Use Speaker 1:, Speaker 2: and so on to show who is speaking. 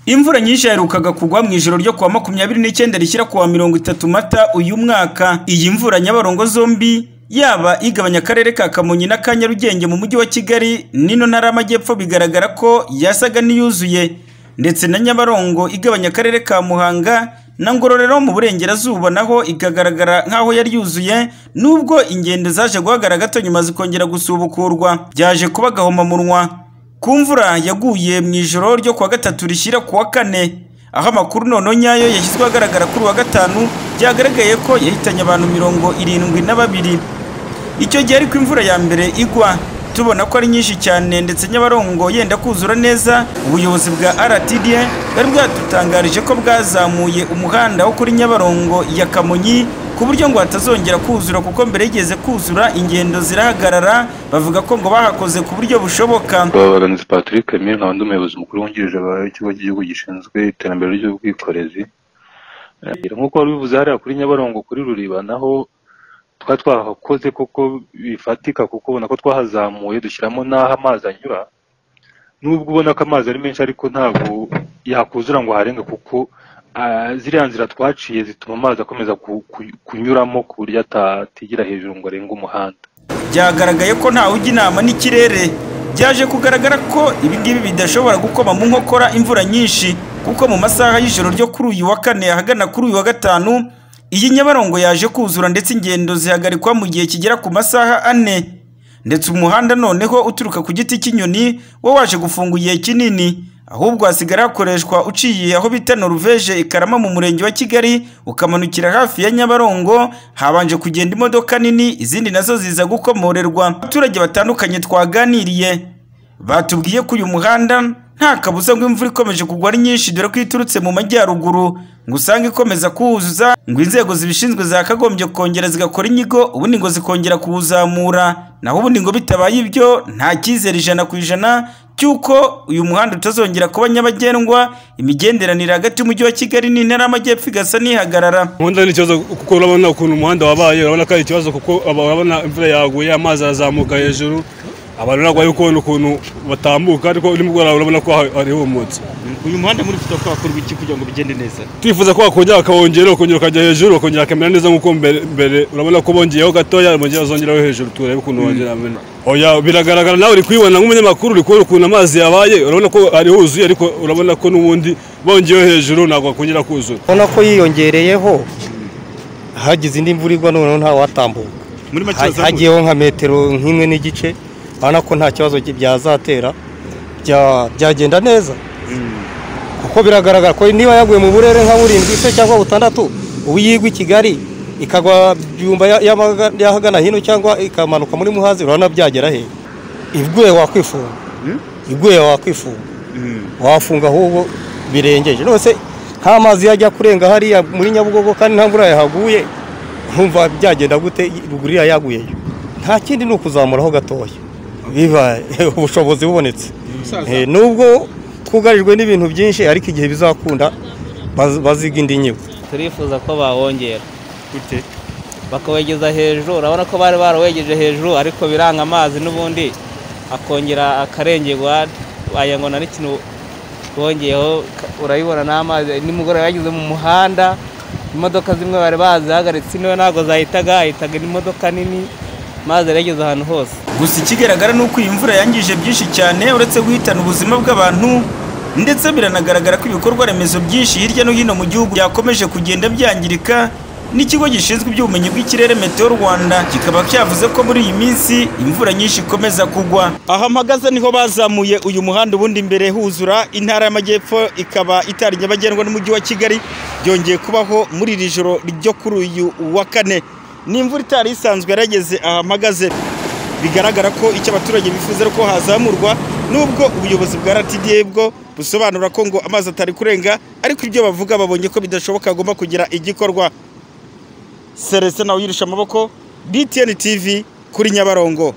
Speaker 1: Imvura nyinshi yaherukaga kugwa mu ijoro ryo kuwa makumyabiri n'icyenda rishyira kuwa mirongo itatu mata uyu mwaka. Iyi mvura Nyabarongo zombi yaba igabanya akarere ka Kamonyi na ka Nyarugenge mu mujyi wa Kigali n'ino ntara y'amajyepfo bigaragara ko yasaga n'iyuzuye ndetse na Nyabarongo igabanya akarere ka Muhanga na Ngororero mu burengerazuba naho ikagaragara nk'aho yari yuzuye nubwo ingendo zaje guhagarara gato nyuma zikongera gusubukurwa byaje kuba gahomamunwa ku mvura yaguye mu ijoro ryo kuwa gatatu rishyira kuwa kane aho amakuru nono nyayo yashyizwe ahagaragara kuri uwa gatanu byagaragaye ko yahitanye abantu mirongo irindwi na babiri icyo gihe ariko imvura ya mbere igwa tubona ko ari nyinshi cyane ndetse nyabarongo yenda kuzura neza ubuyobozi bwa rtda bwari bwatutangarije ko bwazamuye umuhanda wo kuri nyabarongo ya kamonyi ku buryo ngo hatazongera kuzura kuko mbere yigeze kuzura ingendo zirahagarara bavuga ko ngo bahakoze ku buryo bushoboka
Speaker 2: ababaganizi patrick emile nkaba ndi umuyobozi mukuru wungirije w'ikigo cy'igihugu gishinzwe iterambere ry'ubwikorezi Eh, nk'uko wari ubivuze hariya kuri nyabarongo kuri ruriba naho twari twahakoze kuko bifatika kuko ubona ko twahazamuye dushyiramo n'aho amazi anyura nubwo ubona ko amazi ari menshi ariko ntabwo yakuzura ngo harenga kuko ah, ziriya nzira twaciye zituma amazi akomeza ku- ku- kunyuramo ku buryo atatigera hejuru ngo arenge umuhanda
Speaker 1: byagaragaye ko ntawe ujya inama n'ikirere byaje kugaragara ko ibi ngibi bidashobora gukoma mu nkokora imvura nyinshi kuko mu masaha y'ijoro ryo kuri uyu wa kane ahagana kuri uyu wa gatanu iyi nyabarongo yaje kuzura ndetse ingendo zihagarikwa mu gihe kigera ku masaha ane ndetse umuhanda noneho uturuka ku giti cy'inyoni wo waje gufunga igihe kinini ahubwo hasigara hakoreshwa uciye aho bita noruveje ikarama mu murenge wa kigali ukamanukira hafi ya nyabarongo habanje kugenda imodoka nini izindi nazo ziza gukomorerwa abaturage batandukanye twaganiriye batubwiye ko uyu muhanda nta kabuza ngo imvura ikomeje kugwa ari nyinshi dore ko iturutse mu majyaruguru ngo usange ikomeza kuwuzuza ngo inzego zibishinzwe zakagombye kongera zigakora inyigo ubundi ngo zikongera kuwuzamura naho ubundi ngo bitabaye ibyo nta cyizere ijana ku ijana cy'uko uyu muhanda utazongera kuba nyabagendwa imigenderanire hagati y'umujyi wa kigali n'intara y'amajyepfo igasa n'ihagarara
Speaker 3: umuhanda ni ikibazo kuko urabona ukuntu umuhanda wabaye urabona ko ari ikibazo kuko aba- urabona imvura yaguye amazi arazamuka hejuru abantu ntabwo bari kubona ukuntu batambuka ariko nimugoroba urabona ko hari- harihumutse
Speaker 4: uyu muhanda muri twifuza ko hakorwa iki kugira ngo bigende neza
Speaker 3: twifuza ko wakongera bakawongera bakongera ukajya hejuru bakongera bakamera neza nk'uko mbere mbere urabona ko bongeyeho gatoya bongera bazongeraho hejuru turebe ukuntu bongera bamera oya biragaragara nawe uri kubibona nk'umunyamakuru uri kubona ukuntu amazi yabaye urabona ko ari huzuye ariko urabona ko n'ubundi bongeyeho hejuru ntabwo bakongera kuzura
Speaker 5: ubona ko yiyongereyeho hagize indi mvura igwa noneho ntawatambuka
Speaker 4: muri make
Speaker 5: Ha-
Speaker 4: bazamuye
Speaker 5: hagiyeho nka metero nk'imwe n'igice urabona ko nta kibazo gy- byazatera bya- byagenda neza kuko biragaragara ko niba yaguye mu burere nka burindwi se cyangwa butandatu ubu yigwa i kigali ikagwa byumba ya- y'abaga- y'ahagana hino cyangwa ikamanuka muri muhazi urabona byagera he iguye wakwifunga iguye wakwifunga wafunga ahubwo birengeje rwose nk'amazi yajya kurenga hariya muri nyabugogo kandi nta mvura yahaguye nkumva byagenda gute ruguru iriya yaguyeyo nta kindi ni ukuzamuraho gatoya biba ubushobozi bubonetse Eh, nubwo twugarijwe n'ibintu byinshi ariko igihe bizakunda baz- baziga indi nyigo
Speaker 6: turifuza ko bawongera
Speaker 4: gute
Speaker 6: bakawegeza hejuru urabona ko bari barawegeje hejuru ariko biranga amazi n'ubundi akongera akarengerwa wagira ngo nta n'ikintu bongeyeho ka- urayibona n'amazi nimugoroba yageze mu muhanda imodoka zimwe bari bazihagaritse niwe ntabwo zahitaga hahitaga imodoka nini amazi yarageze ahantu hose
Speaker 1: gusa ikigaragara ni uko iyi mvura yangije byinshi cyane uretse guhitana ubuzima bw'abantu ndetse biranagaragara ko ibikorwa remezo byinshi hirya no hino mu gihugu byakomeje kugenda byangirika n'ikigo gishinzwe iby'ubumenyi bw'ikirere meteo rwanda kikaba cyavuze ko muri iyi minsi imvura nyinshi ikomeza kugwa aha mpagaze niho bazamuye uyu muhanda ubundi imbere huzura intara y'amajyepfo ikaba itari nyabagendwa n'umujyi wa kigali byongeye kubaho muri iri joro ryo kuri uyu wa kane ni imvura itari isanzwe yarageze aha mpagaze bigaragara ko icyo abaturage bifuza ari uko hazamurwa nubwo ubuyobozi bwa rtda bwo busobanura ko ngo amazi atari kurenga ariko ibyo bavuga babonye ko bidashoboka hagomba kugira igikorwa serese nawe uyirisha amaboko btn tv kuri nyabarongo